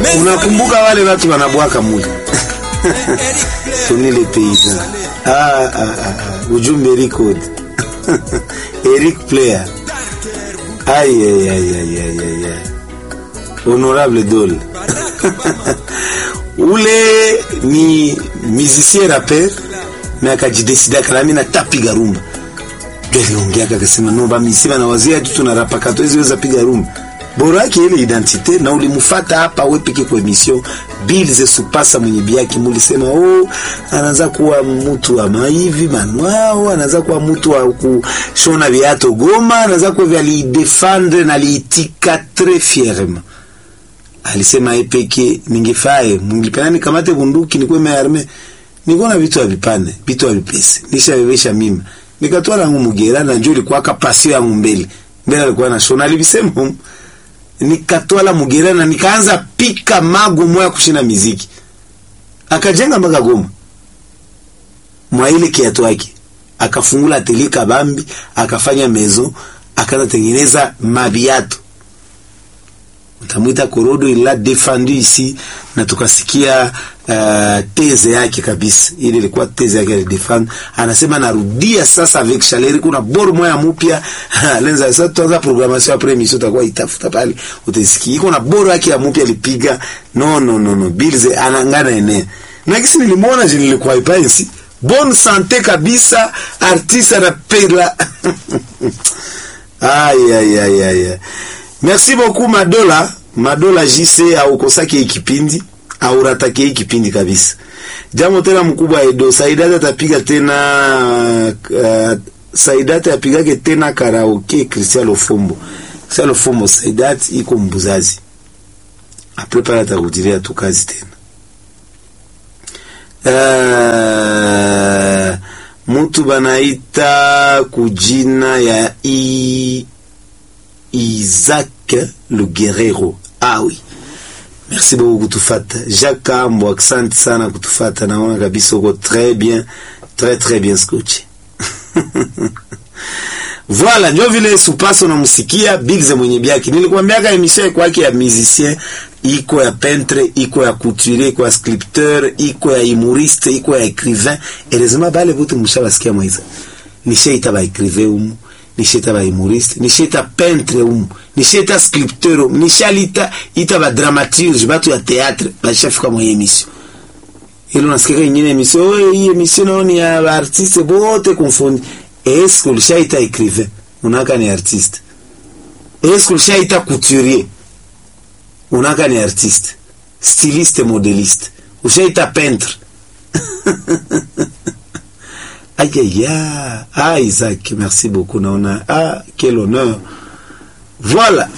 Unakumbuka wale watu wanabwaka mule Tony le paysan. Ah, ah, ah, ah. Ujumbe record. Eric Player. Aïe, aïe, aïe, aïe, aïe, aïe, aïe. Honorable Dole. Ule ni musicien rapper na akajidesida kalami na tapiga rumba. Ndio aliongea akasema no ba misima na wazee tu tunarapa kato hizo weza piga rumba. Bora yake ile identite na ulimfuata hapa wewe peke kwa emission Bill ze supasa mwenye biaki mulisema oh anaanza kuwa mtu wa maivi manwao anaanza kuwa mtu wa kushona viato Goma anaanza kuwa vya lidefendre na liitika très fièrement alisema epeke ningefae mungipenda nikamate bunduki nikuwe mearme nikuwa vitu avipane vitu avipese nishabebesha mima nikatoa langu mugera na njoo ilikuwa kapasio yangu mbele mbele alikuwa na shona alivisema nikatwala mugera na nikaanza pika mago moya kushina miziki akajenga mpaka Goma mwa ile kiatu yake akafungula atelier kabambi akafanya mezo akaanza tengeneza mabiatu utamwita Korodo ila defendu ici na tukasikia uh, teze yake kabisa. Ile ilikuwa teze yake ya defend. Anasema narudia sasa avec Chaleri, kuna boro moya mpya lenza sasa, tuanza programmation après émission, tutakuwa itafuta pale utasikia iko na boro yake ya mpya alipiga. No no no no, Bills anangana ene na kisi nilimwona je, nilikuwa ipensi bonne santé kabisa, artiste anapela ay ay ay ay Merci beaucoup Madola. Madola JC aukosake ikipindi auratake ikipindi kabisa. Jambo tena mkubwa Edo Saidata atapiga tena uh, Saidata apigake tena karaoke Cristiano Fombo. Cristiano Fombo Saidat iko mbuzazi. Après pala atakujiria tu kazi tena. Uh, mutu banaita kujina ya i Isaac le Guerrero. Ah oui. Merci beaucoup kutufata. Jacques Ambo, asante sana kutufata. Naona kabisa uko très bien, très très bien scotché. Voilà, ndio vile Supaso unamsikia Bigze mwenye biaki. Nilikwambiaga emission kwake ya musicien iko ya peintre, iko ya couturier, iko ya sculpteur, iko ya humoriste, iko ya écrivain. Heureusement bale bote mshabasikia mwiza. Nishaita ba écrivain umu nisheta ba humoriste nisheta peintre umu nisheta sculpteur umu nishalita ita ba dramaturge batu ya théâtre bashafika mwa emission ile unasikia nyingine emission oh hii emission naoni ya ba artiste bote confondi est-ce que ulishaita écrivain unaka ni artiste est-ce que ulishaita couturier unaka ni artiste styliste modéliste ushaita peintre Aïe, aïe, aïe. Ah, Isaac, merci beaucoup. Naona. Ah, quel honneur. Voilà.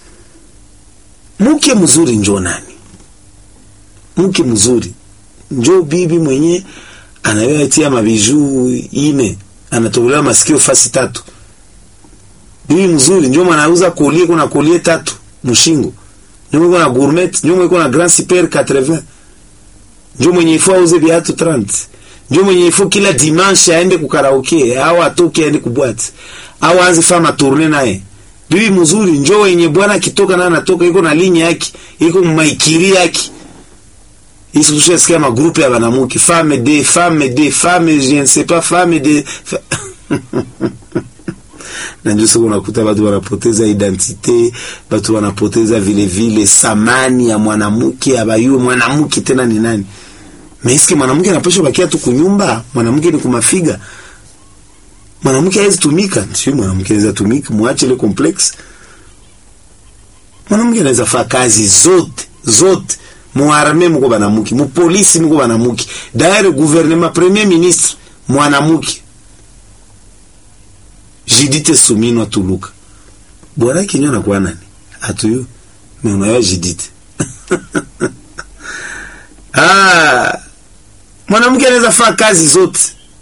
Mke mzuri njo nani? Mke mzuri njo bibi mwenye anayoatia mabiju ine, anatobolewa masikio fasi tatu. Bibi mzuri njo mwanauza kolie, kuna kolie tatu mshingo, njo mwenye kuna gourmet, njo mwenye kuna grand super 80, njo mwenye ifua uze viatu 30 ndio mwenye ifo kila dimanche aende kukaraoke au atoke aende kubwati au aanze fama tourne naye. Bibi mzuri njoo wenye bwana akitoka na anatoka iko na linya yake, iko maikiri yake. Hizo tushasikia magrupu ya banamuki, femme de femme de femme je ne sais pas femme de na ndio sasa unakuta watu wanapoteza identite, watu wanapoteza vile vile samani ya mwanamke, abayue mwanamke tena ni nani? Meski mwanamke anapaswa bakia tu kunyumba, mwanamke ni kumafiga. Mwanamke hawezi tumika, sio mwanamke anaweza tumika, muache ile complex. Mwanamke anaweza fanya kazi zote, zote. Muarme mko banamuki, mu polisi mko banamuki. D'ailleurs gouvernement premier ministre mwanamke. Jidite Sumino Tuluka. Bwana kinyo na kwa nani? Atuyo. Mais unayo Jidite. ah mwanamke anaweza fanya kazi zote.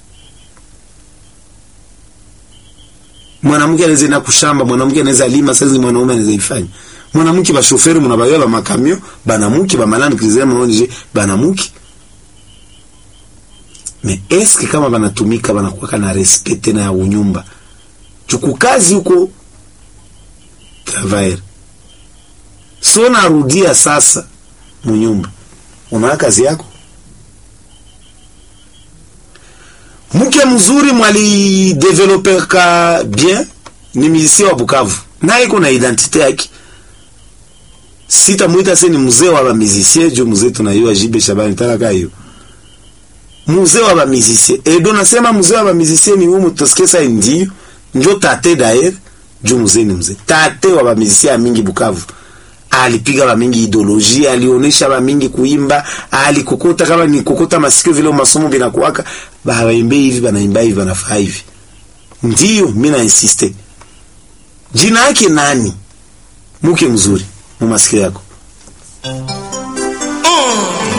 Mwanamke anaweza enda kushamba, mwanamke anaweza lima, sasa mwanaume anaweza ifanya. Mwanamke ba shoferi mnabayo ba makamio, banamuki ba malani kizema onje, banamuki. Mais est-ce que kama banatumika banakuwa na respect na ya unyumba? Chuku kazi huko travail. So narudia sasa munyumba una kazi yako mke mzuri mwali developeka bien ni musicien wa Bukavu naye iko na identite yake sitamwita se ni mzee wa ba musicien juu mzee tunayua Jibe Shabani talaka hiyo mzee wa ba musicien edo nasema mzee wa ba musicien ni umu toskesa ndio njo tate daer juu mzee ni mzee tate wa ba musicien mingi Bukavu alipiga ba mingi ideoloji alionesha ba mingi kuimba alikokota kama ni kokota masikio vile masomo binakuwaka baimbe hivi banaimba hivi banafaa hivi ndio mimi na insiste jina yake nani mke mzuri mu masikio yako